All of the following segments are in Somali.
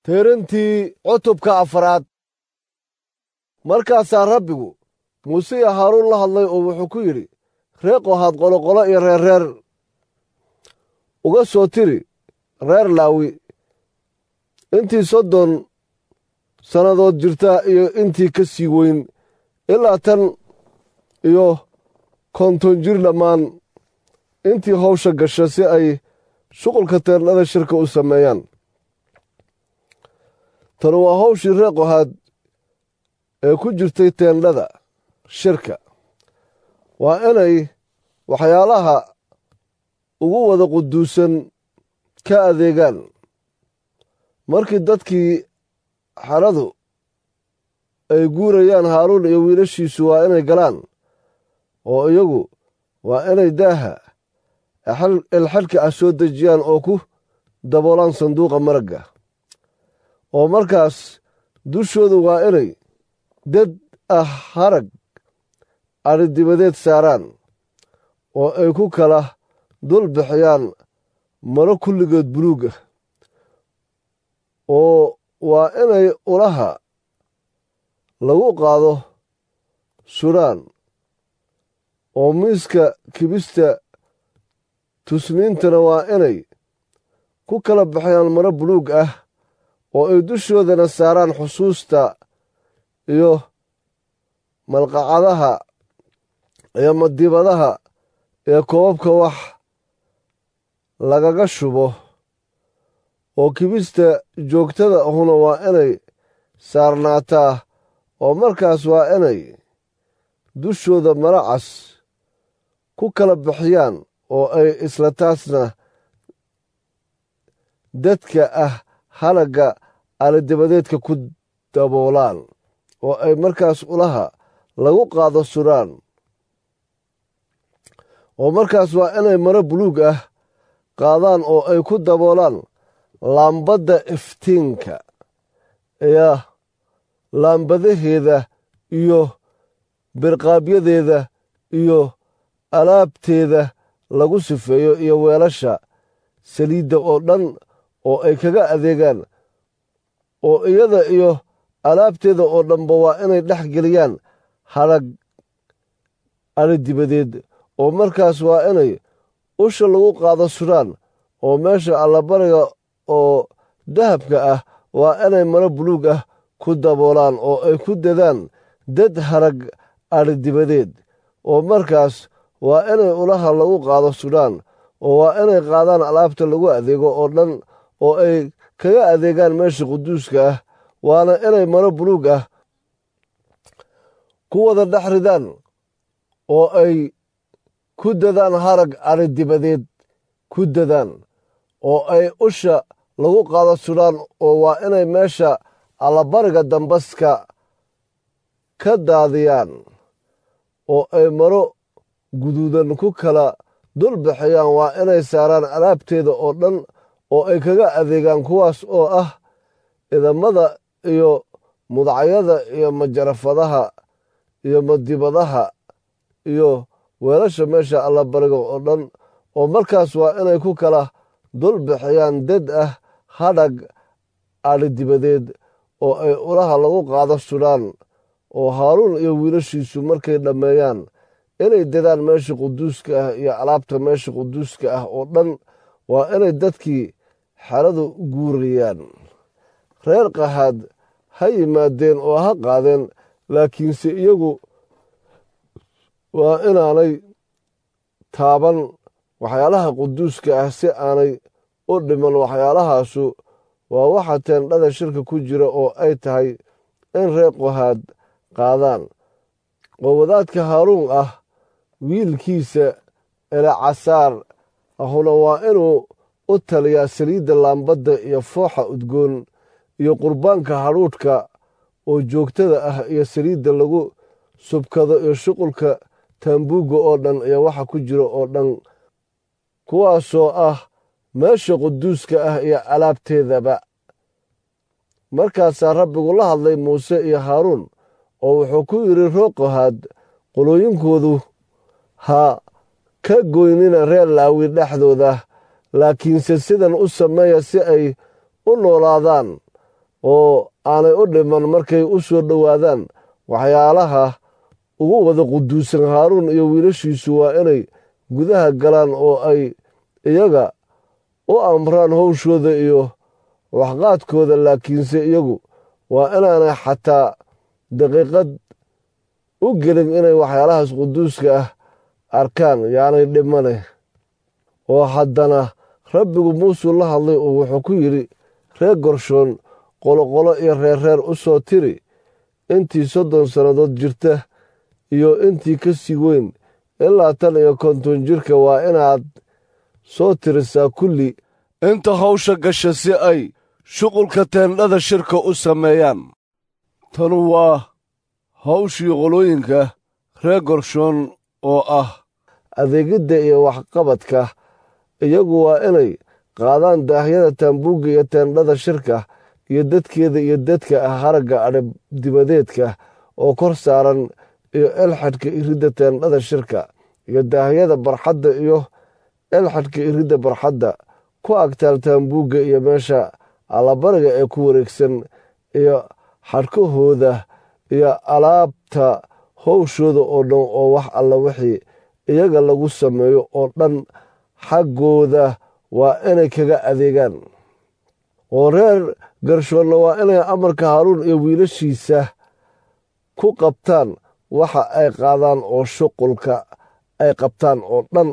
teerantii cutubka afraad markaasaa rabbigu muuse iyo haaruun la hadlay oo wuxuu ku yidhi ree qohaad qoloqolo iyo reerreer uga soo tiri reer laawi intii soddon sannadood jirta iyo intii ka sii weyn ilaa tan iyo konton jir dhammaan intii hawsha gasha si ay shuqulka teernada shirka u sameeyaan tanu waa hawshii ree qohaad ee ku jirtay teendhada shirka waa inay waxyaalaha ugu wada quduusan ka adeegaan markii dadkii xaradu ay guurayaan haaruun iyo wiilashiisu waa inay galaan oo iyagu waa inay daaha ilxadhka ah soo dejiyaan oo ku daboolaan sanduuqa maragga oo markaas dushoodu waa inay dad ah harag adhidibadeed saaraan oo ay ku kala dul bixiyaan maro kulligeed buluug ah oo waa inay ulaha lagu qaado sudhaan oo miiska kibista tusniintana waa inay ku kala bixiyaan maro buluug ah oo ay dushoodana saaraan xusuusta iyo malqacadaha iyo madibadaha ee koobabka wax lagaga shubo oo kibista joogtada ahuna waa inay saarnaataa oo markaas waa inay dushooda maracas ku kala bixiyaan oo ay isla taasna dadka ah halagga alidabadeedka ku daboolaan oo ay markaas ulaha lagu qaado sudhaan oo markaas waa inay maro buluug ah qaadaan oo ay ku daboolaan laambadda iftiinka iyo laambadaheeda iyo birqaabyadeeda iyo alaabteeda lagu sifeeyo iyo weelasha saliidda oo dhan oo ay kaga adeegaan oo iyada iyo alaabteeda oo dhanba waa inay dhex geliyaan harag alidibadeed oo markaas waa inay usha lagu qaado sudhaan oo meesha allabariga oo dahabka ah waa inay maro buluug ah ku daboolaan oo ay ku dadaan dad harag adhidibadeed oo markaas waa inay ulaha lagu qaado sudhaan oo waa inay qaadaan alaabta lagu adeego oo dhan oo ay kaga adeegaan meesha quduuska ah waana inay maro buluug ah ku wada dhex ridaan oo ay ku dadaan harag adhidibadeed ku dadaan oo ay usha lagu qaado sudhaan oo waa inay meesha allabariga dambaska ka daadiyaan oo ay maro guduudan ku kala dul bixiyaan waa inay saaraan alaabteeda oo dhan oo ay kaga adeegaan kuwaas oo ah idamada iyo mudacyada iyo majarafadaha iyo madibadaha iyo weelasha meesha allabariga oo dhan oo markaas waa inay ku kala dul bixiyaan dad ah hadhag adhidibadeed oo ay ulaha lagu qaado sudhaan oo haaruun iyo wiilashiisu markay dhammeeyaan inay dadaan meesha quduuska ah iyo alaabta meesha quduuska ah oo dhan waa inay dadkii xeradu guurayaan reer qahaad ha yimaadeen oo ha qaadeen laakiinse iyagu waa inaanay taaban waxyaalaha quduuska ah si aanay u dhiman waxyaalahaasu waa waxa teendhada shirka ku jira oo ay tahay in reer qohaad qaadaan oo wadaadka haaruun ah wiilkiisa elecasaar ahuna waa inuu u taliyaa saliidda laambadda iyo fooxa udgoon iyo qurbaanka hadhuudhka oo joogtada ah iyo saliidda lagu subkado iyo shuqulka taambuugga oo dhan iyo waxa ku jira oo dhan kuwaasoo ah meesha quduuska ah iyo alaabteedaba markaasaa rabbigu la hadlay muuse iyo haaruun oo wuxuu ku yidhi rooqohaad qolooyinkoodu ha ka goynina reer laawi dhexdooda laakiinse sidan u sameeya si ay u noolaadaan oo aanay u dhiman markay u soo dhowaadaan waxyaalaha ugu wada quduusan haaruun iyo wiilashiisu waa inay gudaha galaan oo ay iyaga u amraan howshooda iyo waxqaadkooda laakiinse iyagu waa inaanay xataa daqiiqad u gelin inay waxyaalahaas quduuska ah arkaan yaanay dhimane oo haddana rabbigu muusuu la hadlay oo wuxuu ku yidhi reer gorshoon qoloqolo iyo reerreer u soo tiri intii soddon sannadood jirta iyo intii ka sii weyn ilaa tan iyo konton jirka waa inaad soo tirisaa kulli inta hawsha gasha si ay shuqulka teendhada shirka u sameeyaan tanu waa hawshii qolooyinka reer gorshoon oo ah adeegidda iyo waxqabadka iyagu waa inay qaadaan daahyada taambuugga iyo teendhada shirka iyo dadkeeda iyo dadka ah haragga adhib dibadeedka oo kor saaran iyo elxadhka iridda teendhada shirka iyo daahyada barxadda iyo elxadhka iridda barxadda ku agtaal taambuugga iyo meesha allabariga ee ku wareegsan iyo xadhkahooda iyo alaabta howshooda oo dhan oo wax alla wixii iyaga lagu sameeyo oo dhan xaggooda waa inay kaga adeegaan oo reer garshoonna waa inay amarka haaruun iyo wiilashiisa ku qabtaan waxa ay qaadaan oo shuqulka ay qabtaan oo dhan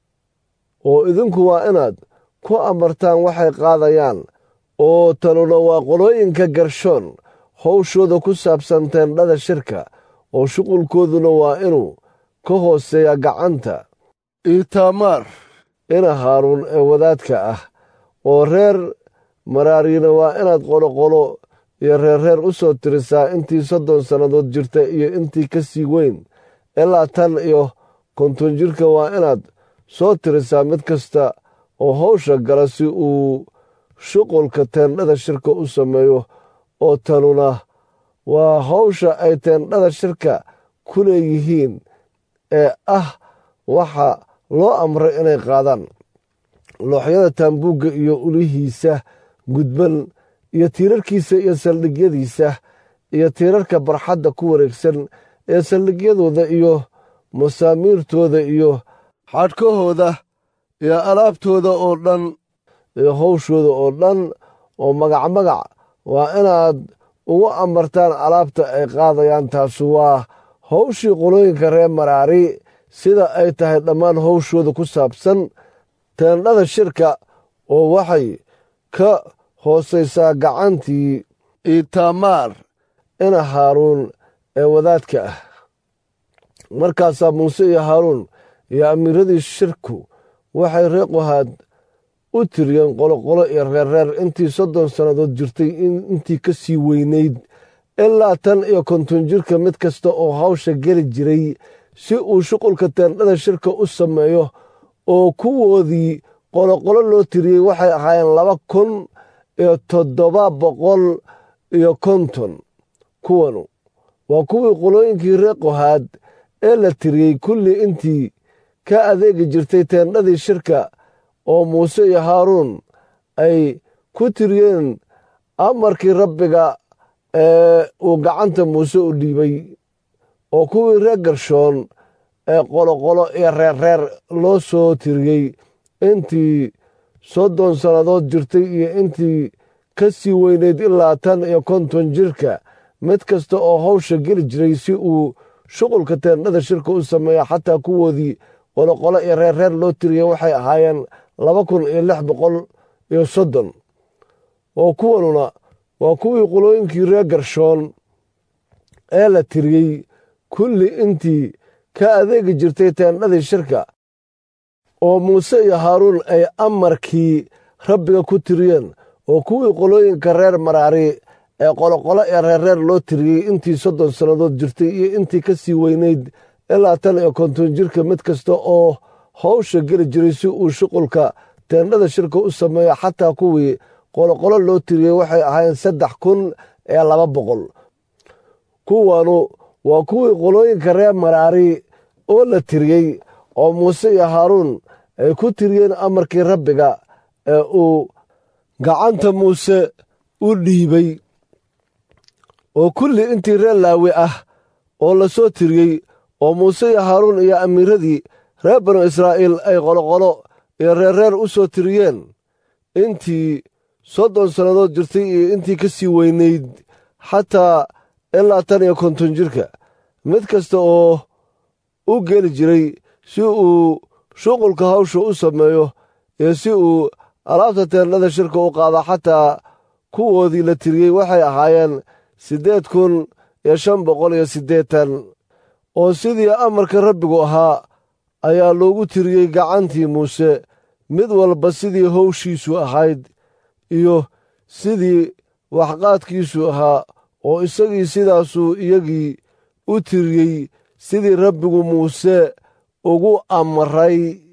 oo idinku waa inaad ku amartaan waxay qaadayaan oo tanuna waa qolooyinka garshoon howshooda ku saabsan teendhada shirka oo shuqulkooduna waa inuu ka hooseeya gacanta iitaamaar ina haaruun ee wadaadka ah oo reer maraariina waa inaad qoloqolo iyo reerreer u soo tirisaa intii soddon sannadood jirta iyo intii ka sii weyn ilaa tan iyo konton jirka waa inaad soo tirisaa mid kasta oo howsha gala si uu shuqulka teendhada shirka u sameeyo oo tanuna waa howsha ay teendhada shirka ku leeyihiin ee ah waxa loo amray inay qaadaan looxyada taambuugga iyo ulihiisa gudban iyo tiirarkiisa iyo saldhigyadiisa iyo tiirarka barxadda ku wareegsan ee saldhigyadooda iyo masaamiirtooda iyo xadhkahooda iyo alaabtooda oo dhan iyo howshooda oo dhan oo magac magac waa inaad ugu amartaan alaabta ay qaadayaan taasu waa howshii qolooyinka reer maraari sida ay tahay dhammaan howshooda ku saabsan teendhada shirka oo waxay ka hoosaysaa gacantii iitaamaar ina haaruun ee wadaadka ah markaasaa muuse iyo haaruun iyo amiiradii shirku waxay reer qohaad u tiriyeen qoloqolo iyo reerreer intii soddon sannadood jirtay intii ka sii weynayd ilaa tan iyo konton jirka mid kasta oo hawsha geli jiray si uu shuqulka teendhada shirka u sameeyo oo kuwoodii qoloqolo loo tiriyey waxay ahaayeen laba kun iyo toddoba boqol iyo konton kuwanu waa kuwii qolooyinkii reer qohaad ee la tiriyey kulli intii ka adeegi jirtay teendhadii shirka oo muuse iyo haaruun ay ku tiriyeen amarkii rabbiga ee uu gacanta muuse u dhiibay oo kuwii reer garshoon ee qoloqolo iyo reerreer loo soo tiriyey intii soddon sannadood jirtay iyo intii ka sii weynayd ilaa tan iyo konton jirka mid kasta oo hawsha geli jiray si uu shuqulka teendhada shirka u sameeya xataa kuwoodii qoloqolo iyo reerreer loo tiriyey waxay ahaayeen laba kun iyo lix boqol iyo soddon oo kuwanuna waa kuwii qolooyinkii reer garshoon ee la tiriyey kulli intii ka adeegi jirtay teendhadii shirka oo muuse iyo haaruun ay amarkii rabbiga ku tiriyeen oo kuwii qolooyinka reer maraari ee qoloqolo ee reerreer loo tiriyey intii soddon sannadood jirtay iyo intii ka sii weynayd ilaa tan iyo konton jirka mid kasta oo hawsha geli jiray si uu shuqulka teendhada shirka u sameeyo xataa kuwii qoloqolo loo tiriyey waxay ahaayeen saddex kun ee laba boqol kuwanu waa kuwii qolooyinka reer maraari oo la tiriyey oo muuse iyo haaruun ay ku tiriyeen amarkii rabbiga ee uu gacanta muuse u dhiibay oo kulli intii reer laawi ah oo la soo tiriyey oo muuse iyo haaruun iyo amiiradii reer banu israa'iil ay qoloqolo iyo reerreer u soo tiriyeen intii soddon sannadood jirtay iyo intii ka sii weynayd xataa ilaa tan iyo konton jirka mid kasta oo u geli jiray si uu shuqulka hawsha u sameeyo iyo si uu alaabta teendhada shirka u qaada xataa kuwoodii la tiriyey waxay ahaayeen siddeed kun iyo shan boqol iyo siddeetan oo sidii amarka rabbigu ahaa ayaa loogu tiriyey gacantii muuse mid walba sidii howshiisu ahayd iyo sidii waxqaadkiisu ahaa oo isagii sidaasuu iyagii u tiriyey sidii rabbigu muuse ugu amray